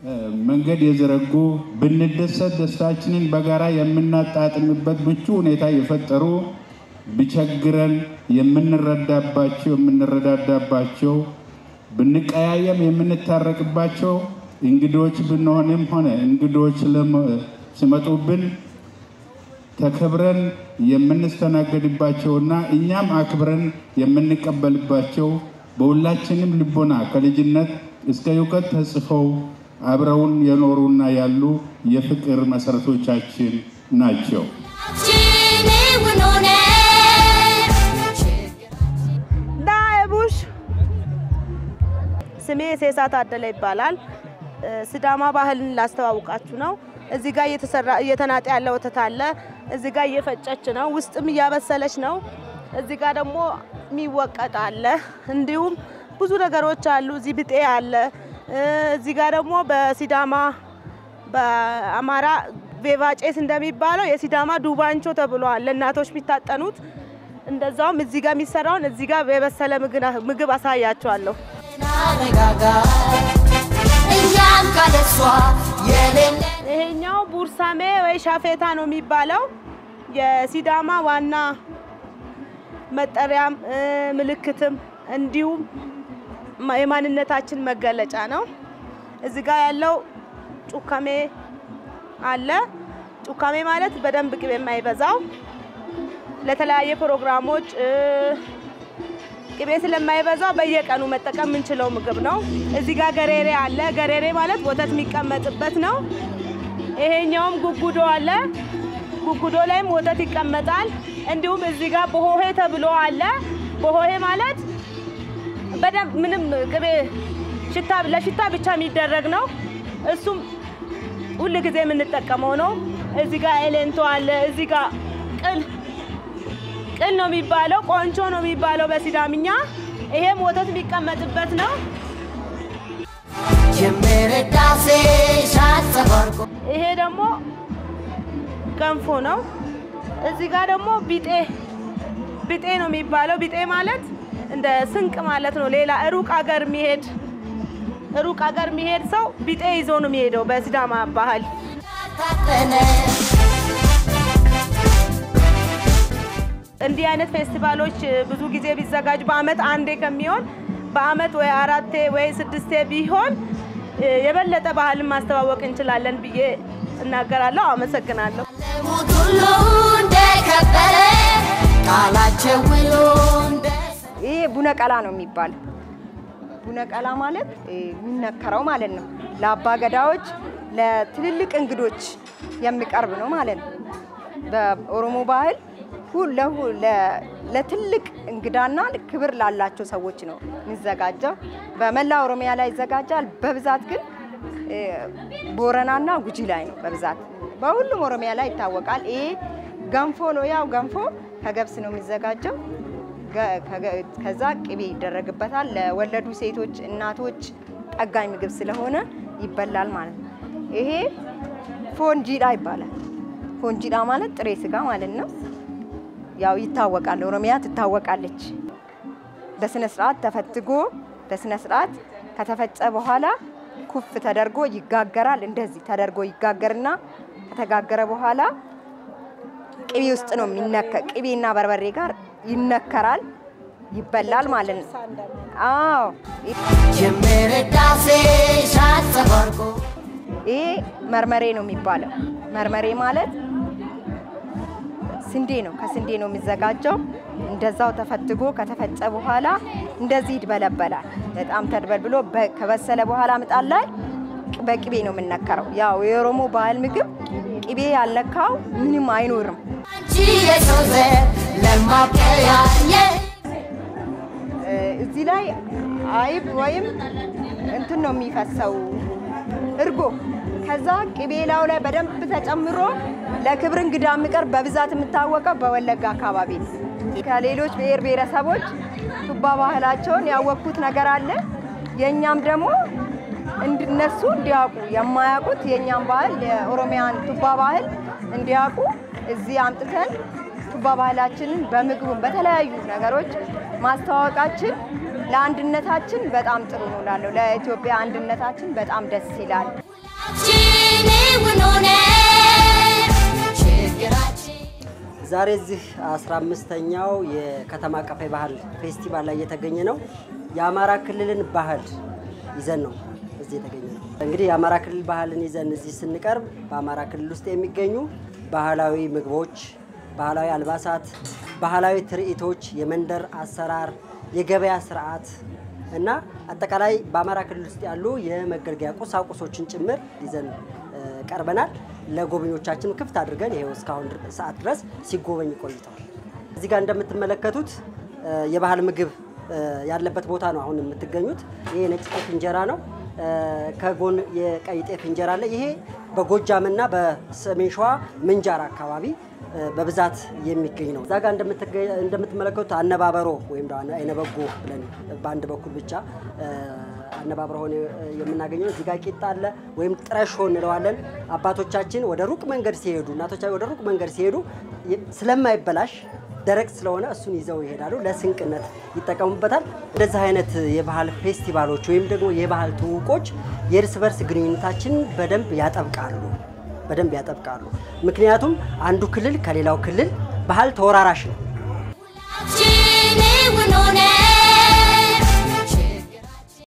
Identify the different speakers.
Speaker 1: መንገድ የዘረጉ ብንደሰት ደስታችንን በጋራ የምናጣጥምበት ምቹ ሁኔታ የፈጠሩ ቢቸግረን የምንረዳባቸው የምንረዳዳባቸው ብንቀያየም የምንታረቅባቸው እንግዶች ብንሆንም ሆነ እንግዶች ሲመጡብን ተከብረን የምንስተናገድባቸውና እኛም አክብረን የምንቀበልባቸው በሁላችንም ልቦና ከልጅነት እስከ እውቀት ተጽፈው አብረውን የኖሩና ያሉ የፍቅር መሰረቶቻችን ናቸው።
Speaker 2: ዳቡሽ ስሜ ሴሳ ታደለ ይባላል። ሲዳማ ባህልን ላስተዋውቃችሁ ነው። እዚህ ጋር እየተሰራ እየተናጠ ያለ ወተት አለ። እዚህ ጋር እየፈጨች ነው፣ ውስጥም እያበሰለች ነው። እዚህ ጋር ደግሞ የሚወቀጥ አለ። እንዲሁም ብዙ ነገሮች አሉ። እዚህ ብጤ አለ። እዚህ ጋር ደግሞ በሲዳማ በአማራ ቬቫጬስ እንደሚባለው የሲዳማ ዱባንቾ ተብሏል። ለእናቶች የሚታጠኑት እንደዛውም እዚህ ጋር የሚሰራውን እዚህ ጋር የበሰለ ምግብ አሳያቸዋለሁ። ይሄኛው ቡርሳሜ ወይ ሻፌታ ነው የሚባለው የሲዳማ ዋና መጠሪያም ምልክትም እንዲሁም የማንነታችን መገለጫ ነው። እዚህ ጋር ያለው ጩካሜ አለ። ጩካሜ ማለት በደንብ ቅቤ የማይበዛው ለተለያየ ፕሮግራሞች ቅቤ ስለማይበዛው በየቀኑ መጠቀም የምንችለው ምግብ ነው። እዚህ ጋር ገሬሬ አለ። ገሬሬ ማለት ወተት የሚቀመጥበት ነው። ይሄኛውም ጉጉዶ አለ። ጉጉዶ ላይም ወተት ይቀመጣል። እንዲሁም እዚህ ጋር በሆሄ ተብሎ አለ። በሆሄ ማለት በደንብ ምንም ቅቤ ሽታ ለሽታ ብቻ የሚደረግ ነው። እሱም ሁል ጊዜ የምንጠቀመው ነው። እዚህ ጋር ኤሌንቶ አለ። እዚህ ጋር ቅል ቅል ነው የሚባለው፣ ቆንቾ ነው የሚባለው በሲዳምኛ። ይሄም ወተት የሚቀመጥበት ነው። ይሄ ደግሞ ገንፎ ነው። እዚህ ጋር ደግሞ ቢጤ ቢጤ ነው የሚባለው። ቢጤ ማለት እንደ ስንቅ ማለት ነው። ሌላ ሩቅ አገር የሚሄድ ሩቅ አገር የሚሄድ ሰው ቢጤ ይዞ ነው የሚሄደው በሲዳማ ባህል። እንዲህ አይነት ፌስቲቫሎች ብዙ ጊዜ ቢዘጋጅ በአመት አንዴ ከሚሆን በአመት ወይ አራቴ ወይ ስድስቴ ቢሆን የበለጠ ባህልን ማስተዋወቅ እንችላለን ብዬ እናገራለሁ። አመሰግናለሁ።
Speaker 3: ይህ ቡነቀላ ነው የሚባለው። ቡነቀላ ማለት የሚነከረው ማለት ነው። ለአባ ገዳዎች፣ ለትልልቅ እንግዶች የሚቀርብ ነው ማለት ነው። በኦሮሞ ባህል ለትልቅ እንግዳና ክብር ላላቸው ሰዎች ነው የሚዘጋጀው። በመላ ኦሮሚያ ላይ ይዘጋጃል። በብዛት ግን ቦረናና ጉጂ ላይ ነው በብዛት። በሁሉም ኦሮሚያ ላይ ይታወቃል። ይሄ ገንፎ ነው። ያው ገንፎ ከገብስ ነው የሚዘጋጀው። ከዛ ቅቤ ይደረግበታል። ለወለዱ ሴቶች፣ እናቶች ጠጋኝ ምግብ ስለሆነ ይበላል ማለት ነው። ይሄ ፎንጂዳ ይባላል። ፎንጂዳ ማለት ጥሬ ስጋ ማለት ነው። ያው ይታወቃል፣ ኦሮሚያ ትታወቃለች። በስነ ስርዓት ተፈትጎ በስነ ስርዓት ከተፈጨ በኋላ ኩፍ ተደርጎ ይጋገራል። እንደዚህ ተደርጎ ይጋገርና ከተጋገረ በኋላ ቅቤ ውስጥ ነው የሚነከ ቅቤና በርበሬ ጋር ይነከራል፣ ይበላል ማለት ነው። አዎ ይሄ መርመሬ ነው የሚባለው። መርመሬ ማለት ስንዴ ነው። ከስንዴ ነው የሚዘጋጀው። እንደዛው ተፈትጎ ከተፈጨ በኋላ እንደዚህ ይድበለበላል። በጣም ተድበልብሎ ከበሰለ በኋላ ምጣድ ላይ በቅቤ ነው የምነከረው። ያው የኦሮሞ ባህል ምግብ ቅቤ ያልነካው ምንም አይኖርም። እዚህ ላይ አይብ ወይም እንትን ነው የሚፈሰው እርጎ ከዛ ቅቤ ላዩ ላይ በደንብ ተጨምሮ ለክብር እንግዳ የሚቀርብ በብዛት የምታወቀው በወለጋ አካባቢ ነው። ከሌሎች ብሔር ብሔረሰቦች ቱባ ባህላቸውን ያወቅኩት ነገር አለ። የእኛም ደግሞ እነሱ እንዲያውቁ የማያውቁት የእኛም ባህል የኦሮሚያን ቱባ ባህል እንዲያውቁ እዚህ አምጥተን ቱባ ባህላችንን በምግቡም በተለያዩ ነገሮች ማስተዋወቃችን ለአንድነታችን በጣም ጥሩ ነው እላለሁ። ለኢትዮጵያ አንድነታችን በጣም ደስ ይላል።
Speaker 4: ችግራችን እውን ሆነ ችግራችን
Speaker 5: ዛሬ እዚህ 15ኛው የከተማ አቀፍ ባህል ፌስቲቫል ላይ የተገኘ ነው። የአማራ ክልልን ባህል ይዘን ነው እዚህ የተገኘ ነው። እንግዲህ የአማራ ክልል ባህልን ይዘን እዚህ ስንቀርብ በአማራ ክልል ውስጥ የሚገኙ ባህላዊ ምግቦች፣ ባህላዊ አልባሳት፣ ባህላዊ ትርኢቶች፣ የመንደር አሰራር፣ የገበያ ስርዓት እና አጠቃላይ በአማራ ክልል ውስጥ ያሉ የመገልገያ ቁሳቁሶችን ጭምር ይዘን እ፣ ቀርበናል። ለጎብኞቻችን ክፍት አድርገን ይሄው እስካሁን ድር- ሰዓት ድረስ ሲጎበኝ ቆይተዋል። እዚህ ጋር እንደምትመለከቱት እ፣ የባህል ምግብ እ፣ ያለበት ቦታ ነው አሁን የምትገኙት። ይሄ ነጭ ጤፍ እንጀራ ነው። እ፣ ከጎን የቀይ ጤፍ እንጀራ አለ። ይሄ በጎጃምና በሰሜን ሸዋ ምንጃር አካባቢ እ፣ በብዛት የሚገኝ ነው። እዛ ጋር እንደምትገ- እንደምትመለከቱት አነባበሮ ወይም ደግሞ አይነበጎ ብለን በአንድ በኩል ብቻ እ፣ አነባበሮ ሆነ የምናገኘው እዚህ ጋር ቂጣ አለ ወይም ጥረሾ እንለዋለን። አባቶቻችን ወደ ሩቅ መንገድ ሲሄዱ እናቶቻችን ወደ ሩቅ መንገድ ሲሄዱ የ- ስለማይበላሽ ደረቅ ስለሆነ እሱን ይዘው ይሄዳሉ። ለስንቅነት ይጠቀሙበታል። እንደዚህ አይነት የባህል ፌስቲቫሎች ወይም ደግሞ የባህል ትውቆች የእርስ በርስ ግንኙነታችን በደንብ ያጠብቃሉ በደንብ ያጠብቃሉ። ምክንያቱም አንዱ ክልል ከሌላው ክልል ባህል ተወራራሽ ነው።
Speaker 4: ችግራችን እውን ሆነ